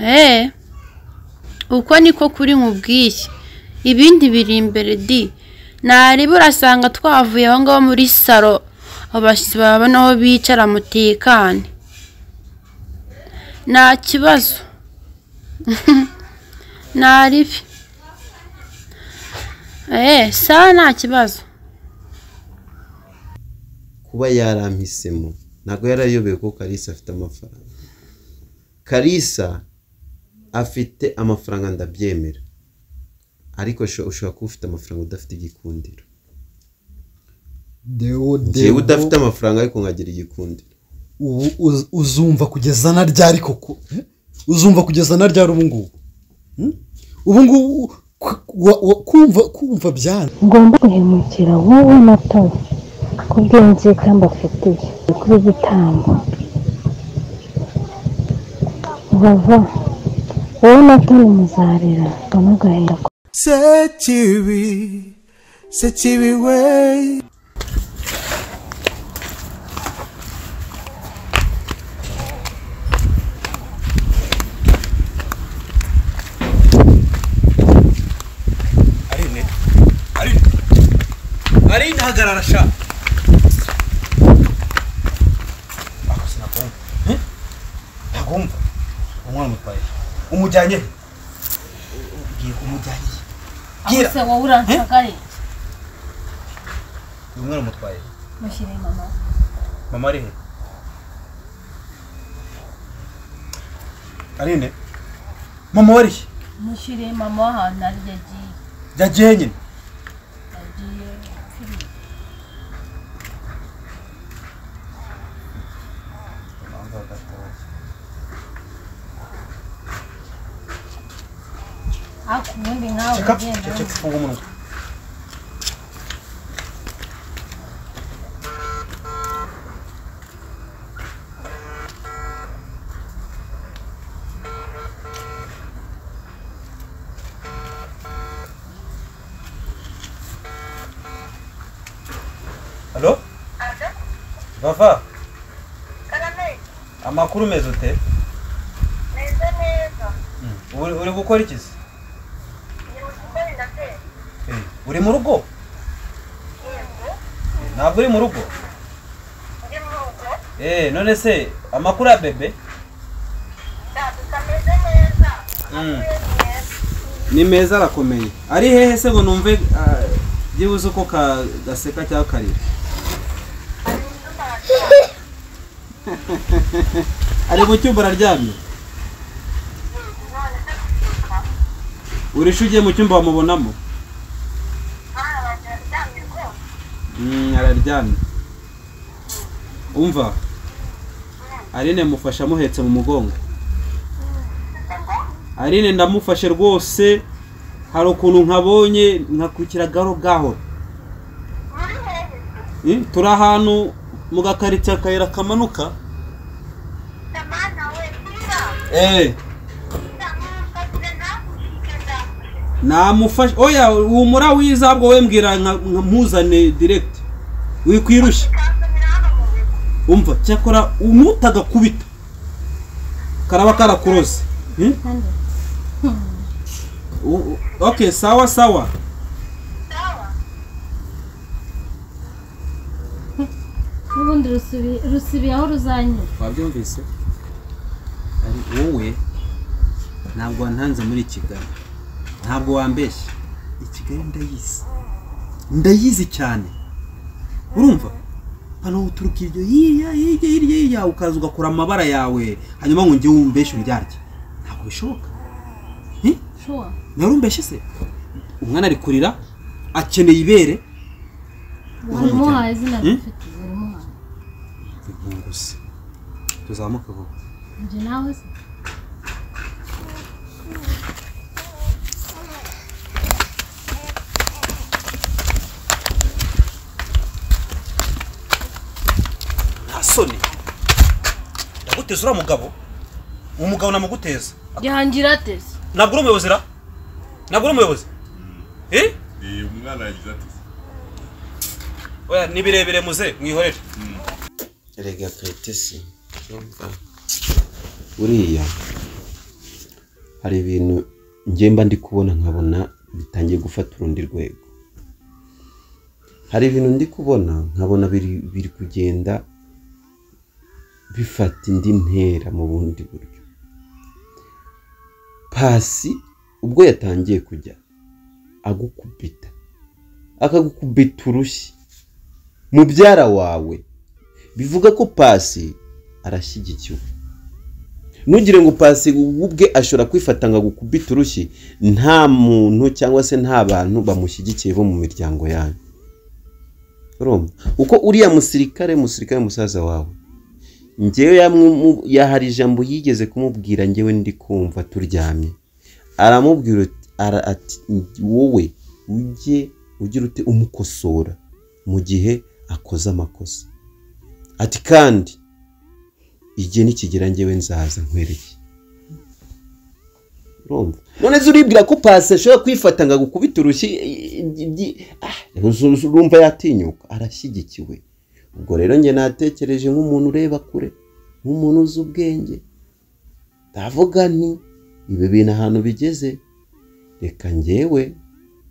Eee uko niko kuri nkubwiye ibindi biri imbere di ntareba urasanga twavuye aho ngaho muri salo abashyitsi babona aho bicara mutekane nta kibazo ntaribi eee sawa nta kibazo kuba yarampisemo ntabwo yarayobewe ko karisa afite amafaranga karisa afite amafaranga ndabyemera ariko ushobora kuba ufite amafaranga udafite igikundiro Deo, njyewe deo, udafite amafaranga ariko nkagira igikundiro ubu uz- uzumva kugeza na ryari koko Eh? uzumva kugeza na ryari ubu ngubu Hmm? ubu ngubu ku- wa- wa- kumva kumva byana ngomba guhemukira wowe na Tom kubw'inzika mbafitiye kuri gitambo bava wowe na Tom muzarira banagahera ku sekibi sekibi we Arinda hagarara sha Ako sinakumva Eh? ntakumva umwana mutwaye umujyanye he? ugiye kumujyanye he? Gira. se wowe uransagare uyu mwana mutwaye he? mushyire mama mama ari he arinde mama wari he mushyire mama w'ahantu ari yagiye yagiye nyine yagiye ariko ubundi nkawe ceka ugenda ceka ufunga umunwa halo vava amakuru meza ute uri uri gukora iki se Eh, uri mu rugo Eh, ntabwo uri mu rugo Eh, none se amakuru ya bebe Mm. ni meza arakomeye ari hehe se ngo numve ah, byibuze uko ka- gaseka cyangwa karira ari mu cyumba araryamye urisha ugiye mu cyumba wamubonamo Mm, araryamye umva arine mufashe amuhetse mu mugongo arine ndamufashe rwose hari ukuntu nkabonye nkakurikira gahoro gahoro Eh, turi ahantu mu gakaritsiye akayira kamanuka Eh, namufashe oya humura wiza ahubwo we mbwira nka- nkamuzane direkiti wikwirushya umva cyakora umutagakubita karaba karakuroze Hmm? U- u- okay sawa sawa n'ubundi rusubi- rusubiye aho ruzanyura wabyumvise ari wowe ntabwo wantanze muri kigali ntabwo wambeshye i kigali ndayizi ndayizi cyane urumva hano uturuka iryo hirya hirya hirya hirya ukaza ugakora amabara yawe hanyuma ngo njye wumbeshe uryarya ntabwo bishoboka shuwa narumbeshe se umwana ari kurira akeneye ibere warimuhaye izina Hmm? rifite warimuhaye impunguse tuzamuke vuba njye nawe se nta soni ndaguteza uriya mugabo uwo mugabo namuguteza gihangira ateze ntabwo uri umuyobozi ra ntabwo uri umuyobozi eh Eh, umwana yagize ati oya ni birebire muze mwihorere erega kayitesi urumva? buriya hari ibintu ngemba ndi kubona nkabona bitangiye gufata urundi rwego hari ibintu ndi kubona nkabona biri biri kugenda bifata indi ntera mu bundi buryo pasi ubwo yatangiye kujya agukubita akagukubita urushyi mubyara wawe bivuga ko pasi arashyigikiwe ntugire ngo pasi ubwe ashobora kwifata ngo agukubite urushyi nta muntu cyangwa se nta bantu bamushyigikiye bo mu miryango yanyu urumva uko uriya musirikare musirikare musaza wawe ngewe yamu- yahari ijambo yigeze kumubwira ngewe ndi kumva turyamye aramubwira ut- ara- ati wowe ujye ugira ute umukosora mu gihe akoze amakosa ati kandi igihe nikigera ngewe nzaza nkwereke urumva none se uribwira ko pasi ashobora kwifata ngo agukubite urushyi i- i- i- ah, uzu- uzu- urumva yatinyuka arashyigikiwe ubwo rero njye natekereje nk'umuntu ureba kure nk'umuntu uzi ubwenge ndavuga nti ibi bintu ahantu bigeze reka ngewe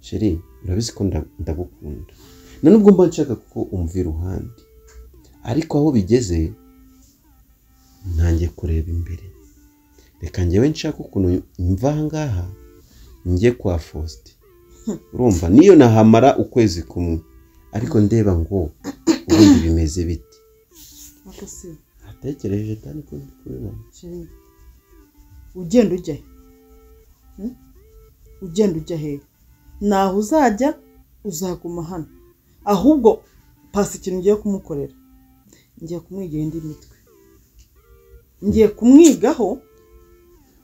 sheri urabizi ko nda- ndagukunda na nubwo mba nshaka ko umva iruhande ariko aho bigeze ntangiye kureba imbere reka njyewe nshaka ukuntu mva aha ngaha njye kwa fosite urumva niyo nahamara ukwezi kumwe ariko ndeba ngo ubundi bimeze biti Ariko si natekereje kandi ko ndi kubibona chérie, ugenda ujya he Hmm? ugenda ujya he ntaho uzajya uzaguma hano ahubwo pasi ikintu ugiye kumukorera ngiye kumwigira indi mitwe ngiye kumwigaho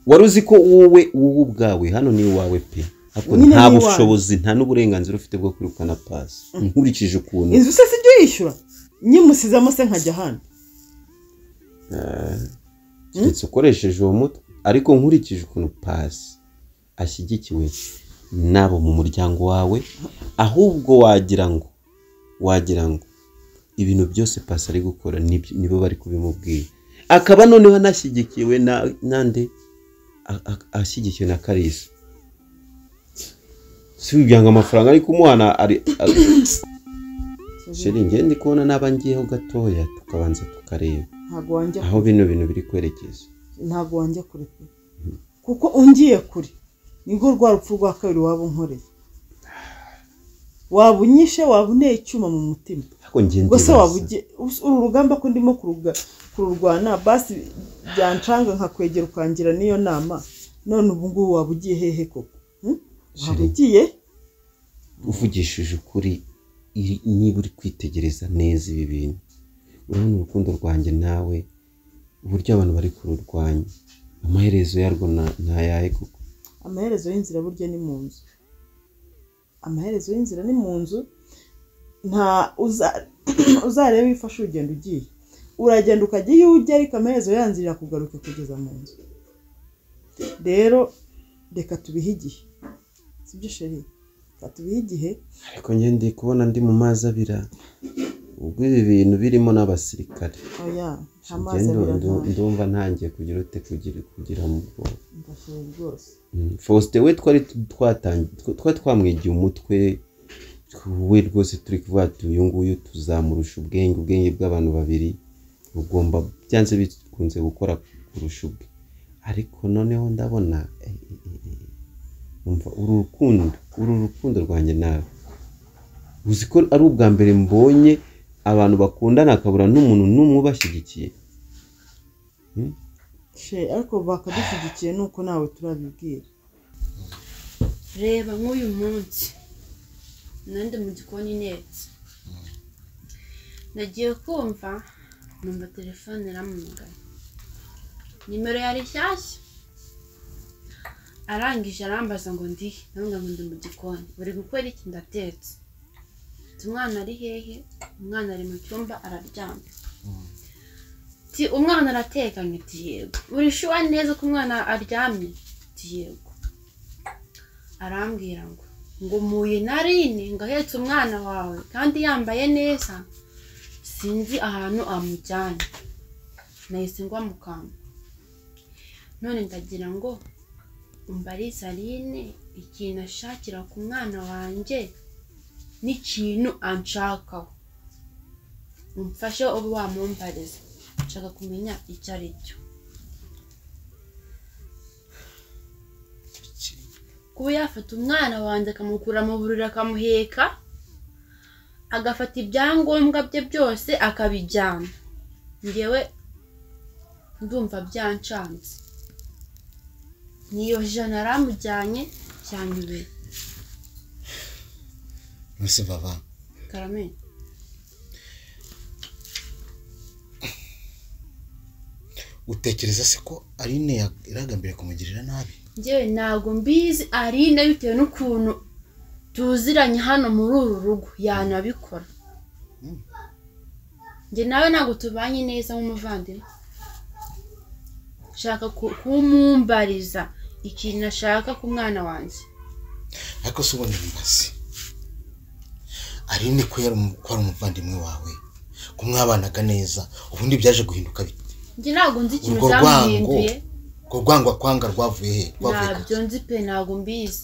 wari uzi ko wowe wowe ubwawe hano ni iwawe pe ariko Nyine ni nta iwawe. bushobozi nta n'uburenganzira ufite bwo kwirukana pasi nkurikije ukuntu inzu se sijya uyishyura nyimusizamo se nkajya ahandi keretse ukoresheje uwo mutwe ariko nkurikije ukuntu pasi ashyigikiwe n'abo mu muryango wawe ahubwo wagira ngo wagira ngo ibintu byose pasi ari gukora nibyo- nibo bari kubimubwira akaba noneho anashyigikiwe na- nande A- a- ashyigikiwe na karisa si kugira ngo amafaranga ari kumuhana ari ari- sheri njye ndi kubona n'aba ngiyeho gatoya tukabanza tukareba ntabwo wanjya aho bino bintu biri kwerekeza ntabwo wanjya kure pe kuko ungiye kure nibwo rwa rupfu rwa kabiri waba unkoreye waba unyishe waba uneye icyuma mu mutima ariko njye ubwo se ndibaza. waba ugiye us- uru rugamba ko ndimo kuruga- kururwana basi byancanga nkakwegera ukangira n'iyo nama none ubu ngubu waba ugiye hehe koko Hmm? waba Sheri. ugiye uvugishije ukuri iri- niba uri kwitegereza neza ibi bintu urabona urukundo rwanjye nawe uburyo abantu bari kururwanya amaherezo yarwo na- ntayahe kuko amaherezo y'inzira burya ni mu nzu amaherezo y'inzira ni mu nzu nta uza- uzareba iyo ufashe urugendo ugiye uragenda ukajya iyo ujya ariko amaherezo yanzira kugaruka kugeza mu nzu rero reka tubihe igihe sibyo sheri reka tubihe igihe ariko njye ndi kubona ndi mu mazi abira ubwo ibi bintu birimo n'abasirikare oya amazi Njye ndu- abira ndu- ndumva ntangiye kugira ute kugira kugira mu bwonko ntashobora rwose Mm, faustin we twari tu- twatang- twa- twari twamwigiye umutwe we rwose turi kuvuga tuti uyu nguyu tuzamurusha ubwenge ubwenge bw'abantu babiri bugomba byanze bikunze gukora kurusha ubwe ariko noneho ndabona eh, eh, eh, eh, umva uru rukundo uru rukundo rwanjye nawe uzi ko ari ubwa mbere mbonye abantu bakundana akabura n'umuntu n'umwe ubashyigikiye sheri ariko bakadushyigikiye ni uko nawe turabibwira reba nk'uyu munsi nanjye mu gikoni netse nagiye kumva numva telefone iramugana nimero yari nshyashya arangije arambaza ngo ndihe ndavuga ngo ndi mu gikoni buri gukora iki ndatetse Ati, umwana ari hehe umwana ari mu cyumba araryamye Ati, umwana aratekanye ati yego uri shuwa neza ko umwana aryamye ati yego arambwira ngo ngo muye na rine ngo ahetse umwana wawe kandi yambaye neza sinzi ahantu amujyanye nahise ngwa mu kanwa none ndagira ngo mbariza aline ikintu ashakira ku mwana wanjye n'ikintu anshakaho umfashe ube wamumbariza nshaka kumenya icyo ari cyo kuba yafata umwana wanjye akamukura mu buriri akamuheka agafata ibyangombwa bye byose akabijyana ngewe ndumva byancanze niyo jana aramujyanye cyanyubeye nonese baba karamenya utekereza se ko aline ya- yaragambiriye kumugirira nabi ngewe ntabwo mbizi arinde bitewe n'ukuntu tuziranye hano muri uru rugo yanabikora njye nawe ntabwo tubanye neza nk'umuvandimwe nshaka ku- kumumbariza ikintu ashaka ku mwana wanjye ariko se ubundi mbaze aline ko yari umu- ko ari umuvandimwe wawe ko mwabanaga neza ubundi byaje guhinduka bite njye ntabwo nzi ikintu urwo rwango byamuhinduye urwo rwango akwanga rwavuye he rwavuye ntabyo kake? nzi pe ntabwo mbizi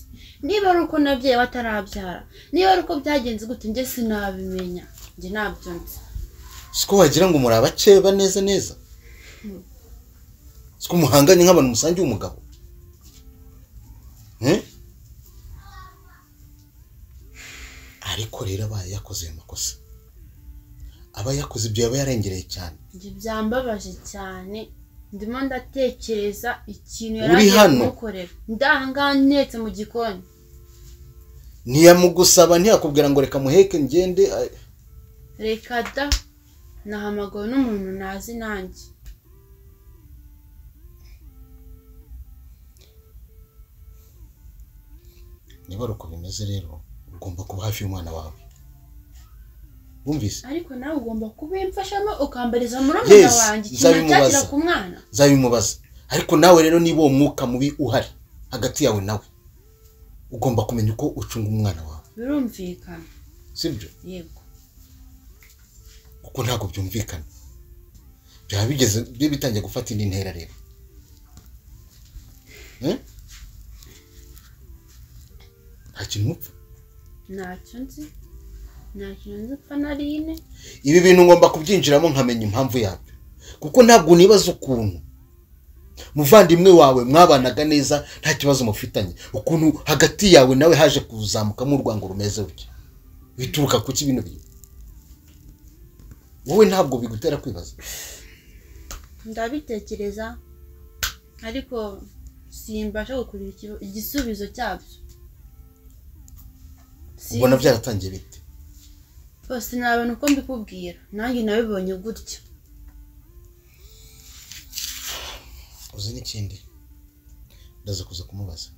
niba ari uko nabyaye batarabyara niba ari uko byagenze gute njye sinabimenya njye ntabyo nzi siko wagira ngo muri abakeba neza neza siko muhanganye nk'abantu musangiye umugabo Eh? ariko rero abaye yakoze ayo makosa aba yakoze ibyo yaba yarengereye cyane Ibyo byambabaje cyane ndimo ndatekereza ikintu Uri yari agiye hano? kumukorera ndahangaha ntetse mu gikoni ntiyamugusaba ntiyakubwira ngo reka muheke ngende a- reka da nahamagawe n'umuntu ntazi nanjye niba ari uko bimeze rero ugomba kuba hafi y'umwana wawe wumvise ariko nawe ugomba kubimfashamo ukambariza murumuna Yes, wanjye ikintu nzabimubaza. acyakira ku mwana nzabimubaza ariko nawe rero niba uwo mwuka mubi uhari hagati yawe nawe ugomba kumenya uko ucunga umwana wawe birumvikana sibyo yego kuko ntabwo byumvikana byaba bigeze bi- bitangiye gufata indi ntera rero Eh? nta kintu mupfa ntacyo nzi nta kintu nzi upfa na rine ibi bintu ngomba kubyinjiramo nkamenya impamvu yabyo kuko ntabwo nibaza ukuntu muvandimwe wawe mwabanaga neza nta kibazo mufitanye ukuntu hagati yawe nawe haje kuzamukamo urwango rumeze rutya bituruka ku ki bino bintu wowe ntabwo bigutera kwibaza ndabitekereza ariko simbasha gukurira ikiba- igisubizo cyabyo ubona byaratangiye bite bose ntabona uko mbikubwira nanjye nabibonye gutya uzi n'ikindi ndaza kuza kumubaza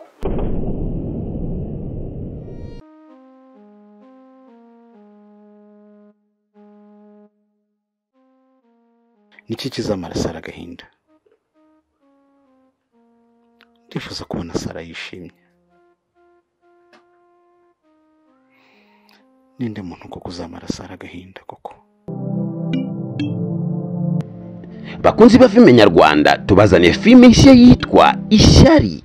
niki kizamara sara agahinda ndifuza kubona sara yishimye ninde muntu koko uzamara sara agahinda koko bakunzi ba filime nyarwanda tubazaniye filime nshya yitwa ishyari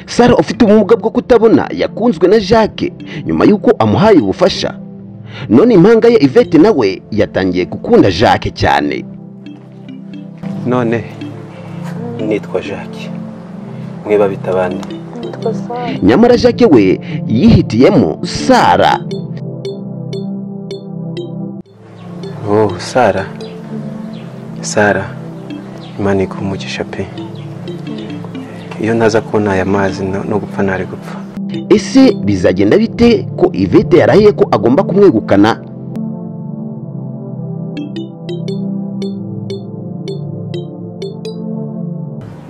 sara ufite ubumuga bwo kutabona yakunzwe na jacques nyuma y'uko amuhaye ubufasha none impanga ye ivete nawe yatangiye gukunda jacques cyane none nitwa jacques mweba bita abandi nyamara jacques we yihitiyemo sara oh sara sara imana ikumugisha pe iyo ntaza kubona aya mazi no no gupfa ntari gupfa ese bizagenda bite ko ivete yarahiye ko agomba kumwegukana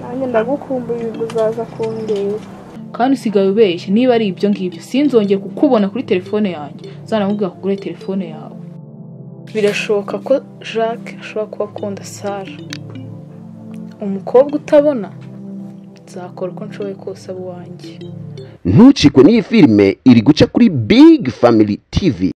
nanjye ndagukumbuye uzaza kundeba kandi usigaye ubeshya niba ari ibyo ngibyo sinzongere kukubona kuri telefone yanjye zanamubwira kugura telefone yawe birashoboka ko jacques ashobora kuba akunda sara umukobwa utabona nzakora uko nshoboye kose abo wanjye ntucikwe n'iyi filime iri guca kuri big family tv